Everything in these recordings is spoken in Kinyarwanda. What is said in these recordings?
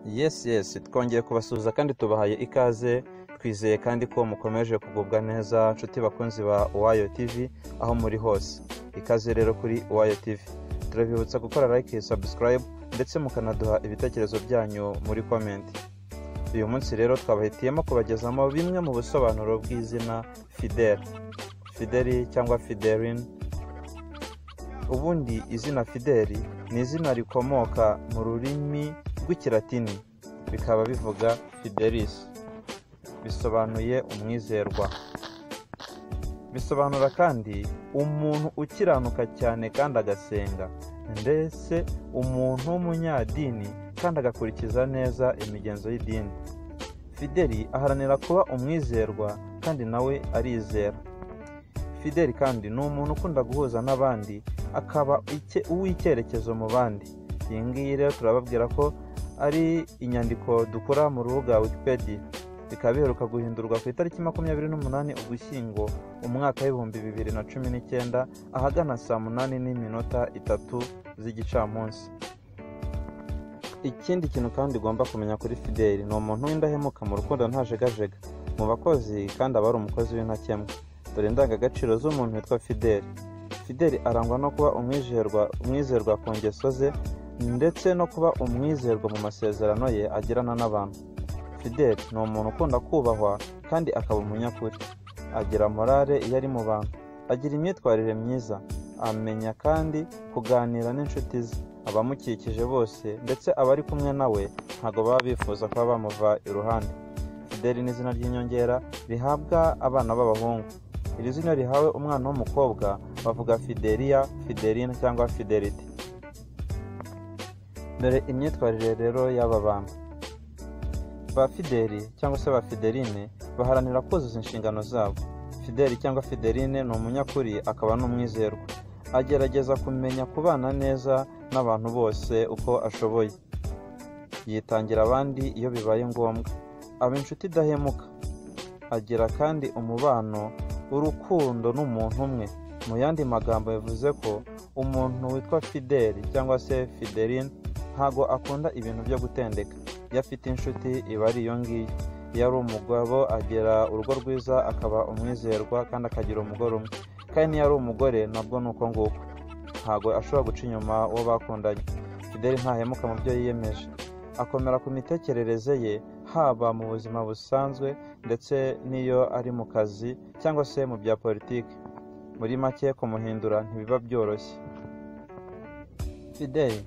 Yes yes twongeye kubasuhuza kandi tubahaye ikaze twizeye kandi ko mukomeje kugubwa neza nshuti bakunzi ba Uwayo TV aho muri hose ikaze rero kuri Uwayo TV turabibutsa gukora like subscribe ndetse mukanaduha ibitekerezo byanyu muri comment uyu munsi rero twabahitiyemo kubagezamo bimwe mu busobanuro bw'izina fidel fideli cyangwa fideline ubundi izina fideli ni izina rikomoka mu rurimi rw'ikilatini bikaba bivuga fidelis bisobanuye umwizerwa bisobanura kandi umuntu ukiranuka cyane kandi agasenga ndetse umuntu w'umunyadini kandi agakurikiza neza imigenzo y'idini fideli aharanira kuba umwizerwa kandi nawe arizera fideli kandi ni umuntu ukunda guhuza n'abandi akaba icye- uw'icyerekezo mu bandi iyi ngiyi rero turababwira ko ari inyandiko dukora mu rubuga wikipedia bikaba biheruka guhindurwa ku itariki makumyabiri n'umunani ugushyingo umwaka w'ibihumbi bibiri na cumi n'icyenda ahagana saa munani n'iminota itatu z'igicamunsi ikindi kintu kandi ugomba kumenya kuri fideli ni umuntu w'indahemuka mu rukundo ntajegajega mu bakozi kandi aba ari umukozi w'intakemwa dore indangagaciro z'umuntu witwa fideli fideli arangwa no kuba umwizerwa umwizerwa ku ngeso ze ndetse no kuba umwizerwa mu masezerano ye agirana n'abantu fideli ni umuntu ukunda kubahwa kandi akaba umunyakuri agira morale iyo ari mu bantu agira imyitwarire myiza amenya kandi kuganira n'inshuti ze abamukikije bose ndetse abari kumwe nawe ntabwo baba bifuza kuba bamuva iruhande fideli ni izina ry'inyongera rihabwa abana b'abahungu iri zina rihawe umwana w'umukobwa bavuga fideliya fidelina cyangwa fidelite dore imyitwarire rero y'aba bantu ba fideli cyangwa se ba fideline baharanira kuzuza inshingano zabo fideli cyangwa fideline ni umunyakuri akaba n'umwizerwa agerageza kumenya kubana neza n'abantu bose uko ashoboye yitangira abandi iyo bibaye ngombwa aba inshuti idahemuka agira kandi umubano urukundo n'umuntu umwe mu yandi magambo bivuze ko umuntu witwa fideli cyangwa se fideline ntago akunda ibintu byo gutendeka iyo afite inshuti iba ari iyo ngiyo iyo ari umugabo agira urugo rwiza akaba umwizerwa kandi akagira umugore umwe kandi iyo ari umugore nabwo ni uko nguko ntago ashobora guca inyuma uwo bakundanye fideli ntahemuka mu byo yiyemeje akomera ku mitekerereze ye haba mu buzima busanzwe ndetse n'iyo ari mu kazi cyangwa se mu bya politiki muri make kumuhindura ntibiba byoroshye fideli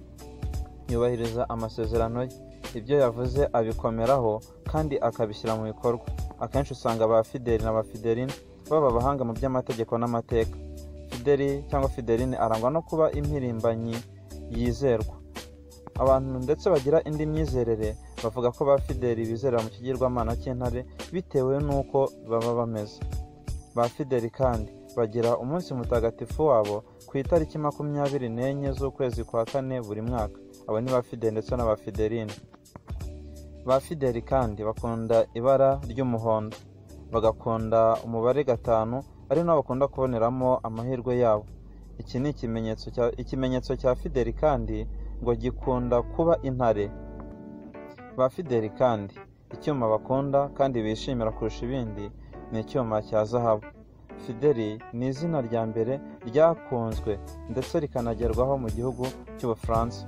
yubahiriza amasezerano ye ibyo yavuze abikomeraho kandi akabishyira mu bikorwa akenshi usanga ba fideli na ba fideline baba abahanga mu by'amategeko n'amateka fideli cyangwa fideline arangwa no kuba impirimbanyi yizerwa abantu ndetse bagira indi myizerere bavuga ko ba fideli bizerera mu kigirwamana cy'intare bitewe n'uko baba bameze ba fideli kandi bagira umunsi mutagatifu wabo ku itariki makumyabiri n'enye z'ukwezi kwa kane buri mwaka abo ni ba fideli ndetse n'aba fideline ba fideli kandi bakunda ibara ry'umuhondo bagakunda umubare gatanu ari nawo bakunda kuboneramo amahirwe yabo iki ni ikimenyetso cya ikimenyetso cya fideli kandi ngo gikunda kuba intare ba fideli kandi icyuma bakunda kandi bishimira kurusha ibindi ni icyuma cya zahabu fideli ni izina rya mbere ryakunzwe ndetse rikanagerwaho mu gihugu cy'ubufaransa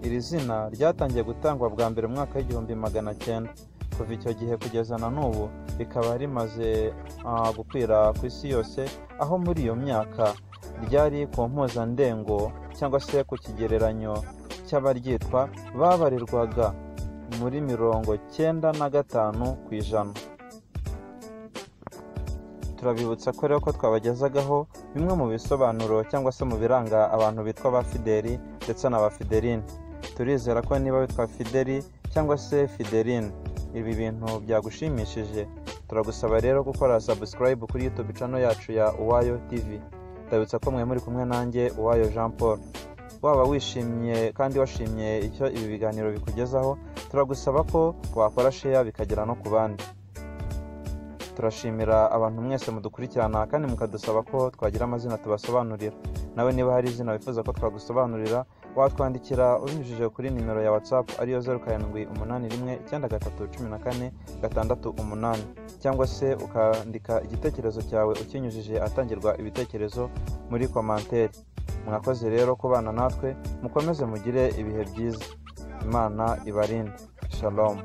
iri zina ryatangiye gutangwa bwa mbere mu mwaka w'igihumbi magana cyenda kuva icyo gihe kugeza na n'ubu rikaba rimaze ah, gukwira ku isi yose aho muri iyo myaka ryari ku mpuzandengo cyangwa se ku kigereranyo cy'abaryitwa babarirwaga muri mirongo cyenda na gatanu ku ijana turabibutsa ko rero ko twabagezagaho bimwe mu bisobanuro cyangwa se mu biranga abantu bitwa ba fideli ndetse na ba fideline turizera ko niba witwa fideli cyangwa se fideline ibi bintu byagushimishije turagusaba rero gukora subscribe kuri youtube channel yacu ya uwayo tv ndabibutsa ko mwe muri kumwe nanjye uwayo jean paul waba wishimye kandi washimye icyo ibi biganiro bikugezaho turagusaba ko wakora share bikagera no ku bandi turashimira abantu mwese mudukurikirana kandi mukadusaba ko twagira amazina tubasobanurira nawe niba hari izina wifuza ko twagusobanurira watwandikira ubinyujije kuri nimero ya whatsapp ariyo zeru karindwi umunani rimwe icyenda gatatu cumi na kane gatandatu umunani cyangwa se ukandika igitekerezo cyawe ukinyujije atangirwa ibitekerezo muri komanteri mwakoze rero kubana natwe mukomeze mugire ibihe byiza imana ibarinde shalom